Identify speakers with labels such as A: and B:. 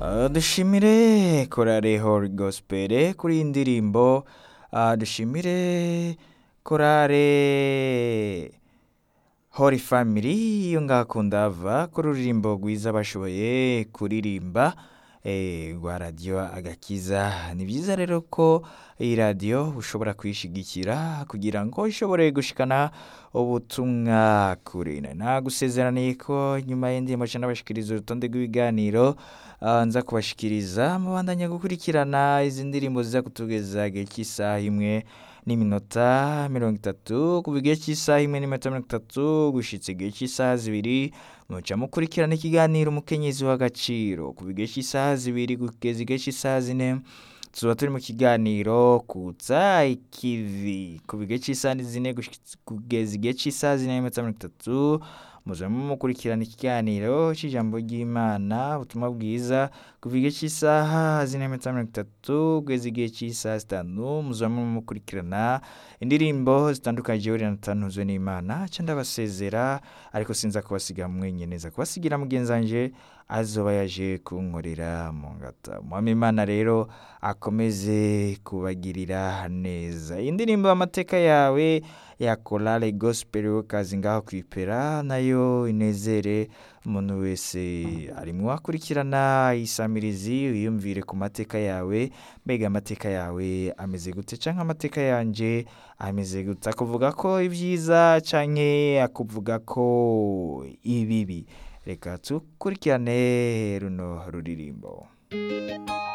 A: Ah, dushimire korale Holy Gospel kuri iyi ndirimbo Ah, dushimire korale Holy Family yo ngaha ku Ndava ku ruririmbo rwiza bashoboye kuririmba eh, rwa radiyo agakiza ni byiza rero ko iyi radiyo ushobora kuyishigikira kugira ngo ishobore gushikana ubutumwa kure nagusezeraniye ko nyuma y'indirimbo nca nabashikiriza urutonde rw'ibiganiro ah, nza kubashikiriza mubandanya gukurikirana izi ndirimbo ziza kutugeza igihe cy'isaha imwe n'iminota mirongo itatu kuva igihe cy'isaha imwe n'iminota mirongo itatu gushitsa igihe cy'isaha zibiri muca mukurikirana ikiganiro umukenyezi w'agaciro kuva igihe cy'isaha zibiri kugeza igihe cy'isaha zine tuba turi mu kiganiro kutsa ikivi kuva igihe cy'isaha zine gushitsa- kugeza igihe cy'isaha zine n'iminota mirongo itatu muzaba mukurikirana ikiganiro cy'ijambo ry'imana ubutumwa bwiza kuva igihe cy'isaha zine n'iminota mirongo itatu kugeza igihe cy'isaha zitanu muzaba mukurikirana indirimbo zitandukanye jewe natanuzwe n'imana ca ndabasezera ariko sinza kubasiga mwenyene neza kubasigira mugenzi wanje azoba yaje kunkorera mu ngata umwami imana rero akomeze kubagirira neza iyi ndirimbo amateka yawe ya korale gospel kazi ngaho kwipera nayo inezere umuntu wese arimwo akurikirana isamirizi wiyumvire ku mateka yawe mbega amateka yawe ameze gute canke amateka yanje ameze gute akuvuga ko ibyiza canke akuvuga ko ibibi reka tukurikirane runo ruririmbo